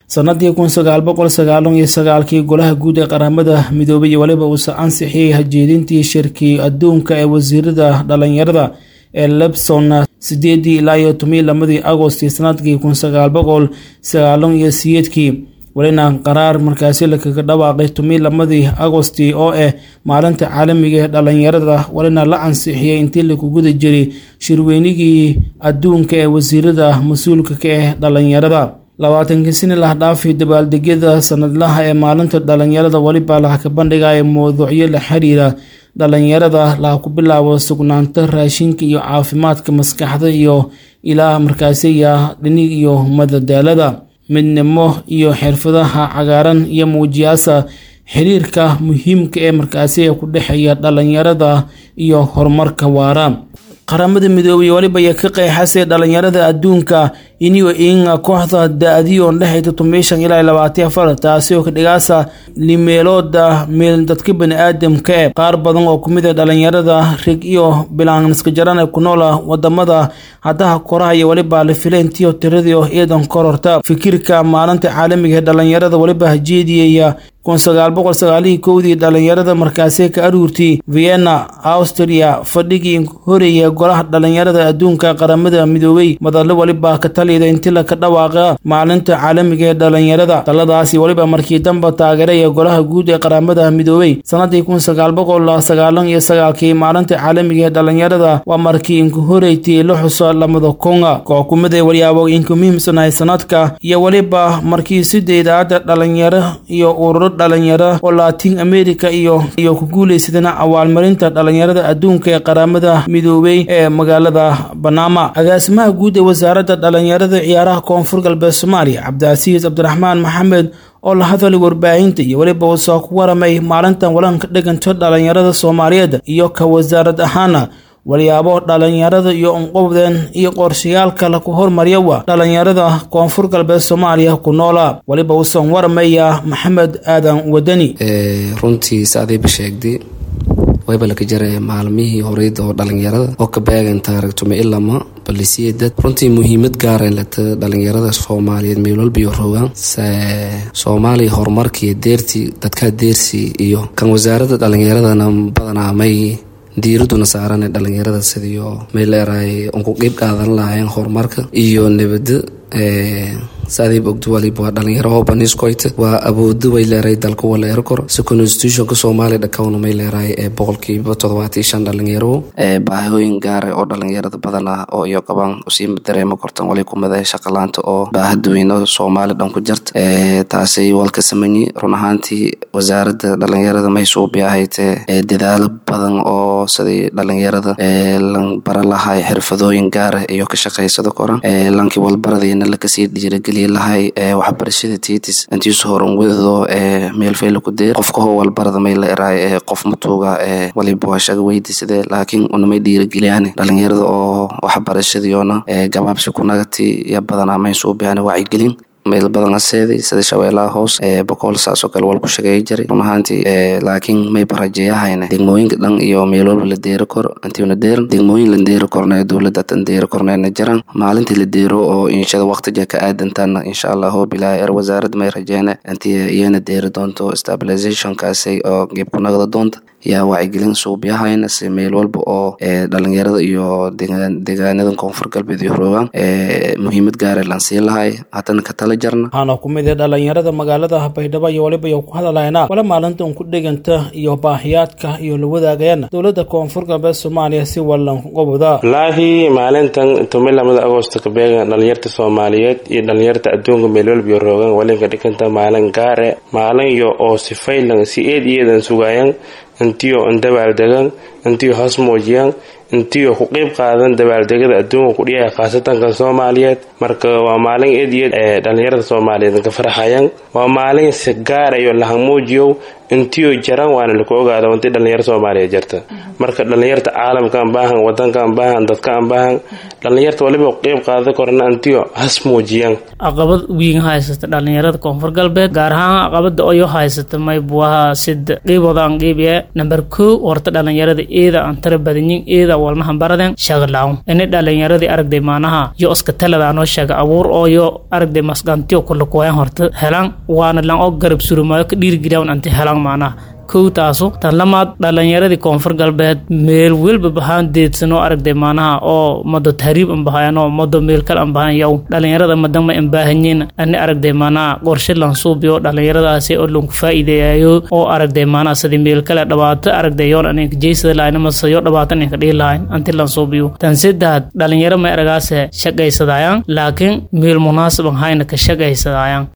sanadii kun sagaal boqol sagaalan iyo sagaalkii golaha guud ee qaramada midoobay iyo weliba uusa ansixiyey hajeedintii shirkii adduunka ee wasiirada dhalinyarada ee lebson sideedii ilaa iyo toban lamadii agosti sanadkii kun sagaal boqol sagaalan iyo siyeedkii welina qaraar markaasi lakaga dhawaaqay toban lamadii agosti oo ah maalinta caalamiga ee dhalinyarada welina la ansixiyey intii lagu guda jiray shirweynigii adduunka ee wasiirada mas-uulka ka ah dhalinyarada labaatankii sini lah dhaafay dabaaldegyada sanadlaha ee maalinta dhalinyarada weliba laha ka bandhigaya mowduucyo la xiriira dhalinyarada laha ku bilaabo sugnaanta raashinka iyo caafimaadka maskaxda iyo ilaa markaasiya dhinig iyo madadaalada midnimo iyo xirfadaha cagaaran iyo muujiyaasa xiriirka muhiimka ee markaasiya ku dhexeeya dhalinyarada iyo horumarka waara qaramada midoobay weliba ayaa ka qeexasay dhalinyarada adduunka iniyo inga kooxda da-diyoon dhexayta tomishan ilaa labaatan afar taasi oo ka dhigaasa limeelooda meel dadka bani-aadamka e qaar badan oo kumid a dhalinyarada rig iyo bilaaniska jaran ee ku noola wadamada haddaha koraha iyo weliba la filayntiyo tiradii ciidan kororta fikirka maalinta caalamiga ee dhalinyarada weliba hajeediyaya kun sagaal boqol sagaalihii kowdii dhalinyarada markaasi ka aruurtay vienna austria fadhigii horeeya golaha dhalinyarada adduunka qaramada midoobey madalo weliba ka taliyda inti laka dhawaaqa maalinta caalamiga ee dhalinyarada taladaasi weliba markii damba taageeraya golaha guud ee qaramada midoobey sanadii kun sagaal boqol sagaalan iyo sagaalkii maalinta caalamiga ee dhalinyarada waa markii inku horeytay la xuso lamada konga kooxkumada walyaabo inku muhiimsanahay sanadka iyo weliba markii sideedaada dhalinyaro iyo ururo dhalinyaro oo latin america iyo iyo ku guuleysadana awaalmarinta dhalinyarada adduunka ee qaramada midoobey ee magaalada banama agaasimaha guud ee wasaaradda dhalinyarada ciyaaraha koonfur galbeed soomaaliya cabdicasiis cabdiraxmaan maxamed oo la hadalay warbaahinta iyo weliba uu soo ku waramay maalintan walanka dhiganto dhalinyarada soomaaliyeed iyo ka wasaarad ahaana walyaabo dhalinyarada iyo unqowdeen iyo qorshayaalka laku hormaryawa dhalinyarada koonfur galbeed soomaaliya ku noola weliba uusan waramaya maxamed aadan wadani runtii saadiiba sheegday wayba laka jaraya maalmihii horeyda oo dhalinyarada oo ka beegan taarigtume ilama balisiya dad runtii muhiimad gaaren lata dhalinyarada soomaaliyeed meel walbiyo rogaan soomaaliya horumarkiiyo deertii dadkaa deersii iyo kan wasaaradda dhalinyaradana badanaa may diiraduna saarane dhalinyarada sidiio mayleerahay unku qeyb qaadan lahayn horumarka iyo nabada saadiib ogdo waliba waa dhalinyaro oo baniskoyta waa awoodo way leerahay dalka wala erkor si constitutionka soomaaliya dhakawna may leerahay ee boqolkiiba toddobaatan shan dhalinyaro baahooyin gaara oo dhalinyarada badan ah oo iyo qabaan usiima dareemo kortan wali kumada shaqalaanta oo baahadweyne soomaali dhan ku jarta taasay walka sameeyey run ahaantii wasaaradda dhalinyarada may suubi ahaytee dadaalo badan oo sidii dhalinyarada lan bara lahay xirfadooyin gaara iyo ka shaqaysado koran lankii walbaradiina lakasii dhiirageliya lahay waxbarashada tiitis intiisu horan wedado meel fayla ku deer qofka hoo walbarada may la eraay qof matuuga waliba waa shaga weydiisade laakiin unamay dhiirageliyaan dhalinyarada oo waxbarashadiyoona gabaabsi kunagati iyo badanaa may suubihaan wacyigelin meel badan aseeday sida shabeelaha hoos boqol saasoo kale wal ku shageey jiray run ahaantii laakiin may barajeeyahayne degmooyinka dhan iyo meel walba la deero kor intiuna deeran degmooyin la deero korne dowladda tan deero korneena jiraan maalintii la deero oo inshada waqtiga ka aadantaana insha allah oo bilaa er wasaaradda may rajeene intii iyana deeri doonto stabilizationkaasi oo geeb ku nagda doonta yaa wacyigelin suubyahayna si meel walba oo dhalinyarada iyo deegaanada koonfur galbeed iyo roogaan muhiimad gaara lan sii lahay haddana ka tala jarna waxaana ku mid dhalinyarada magaalada baydhabo iyo waliba iyo ku hadalaynaa wala maalinta un ku dhiganta iyo baahiyaadka iyo la wadaagayana dowladda koonfur galbeed soomaaliya si wallan goboda wallaahi maalintan toban lamada agosto ka beegan dhalinyarta soomaaliyeed iyo dhalinyarta adduunka meel walba iyo roogaan walinka dhiganta maalin gaare maalin iyo oo sifaylan si eed iyadan sugaayan intiyo an dabaaldegan intiyo hoos muujiyaan intiyo ku qeyb qaadan dabaaldegada adduunka kudhiyaha khaasatanka soomaaliyeed marka waa maalin eed iyo ee dhalinyarada soomaaliyeed ka farxayan waa maalin si gaarayo lahamuujiyow intiyo jaran waana laku ogaada intii dhalinyaro soomaaliya jarta marka dhalinyarta caalamka aan baahan wadanka aan baahan dadka aan baahan dhalinyarta waliba qeyb qaada korna intiyo has muujiyaan caqabad weyn haysata dhalinyarada koonfur galbeed gaar ahaan caqabada oyo haysata maybuaha sida qeybooda aan qeybiya namber kow horta dhalinyarada eeda aan tara badanyin eeda walnahan baraden shaglawn ini dhalinyaradii aragday maanaha yo iska talada anoo sheega abuur ooyo aragday masqantiyo kulakuwayan horta helan waana lan oo garab surumaayo ka dhiirigeliyan anti helan maanaha kow taasu tan lamaad dhalinyaradii koonfur galbeed meel welba bahaan deedsanoo aragday maanaha oo mado tahriib anbahayanoo mado meel kale anbahan yow dhalinyarada madama anbaahanyin ani aragday maanaha qorshe lansuubiyo dhalinyaradaasi oo lanku faa'iideeyayo oo aragday maanaha sidii meel kale dhibaato aragday yoon aninka jeysada lahayn amase yo dhibaato aninka dhihi lahayn anti lansuubiyo tan saddex dhalinyaro may aragaase shaqaysadayaan laakiin meel munaasib an hayna ka shaqaysadayaan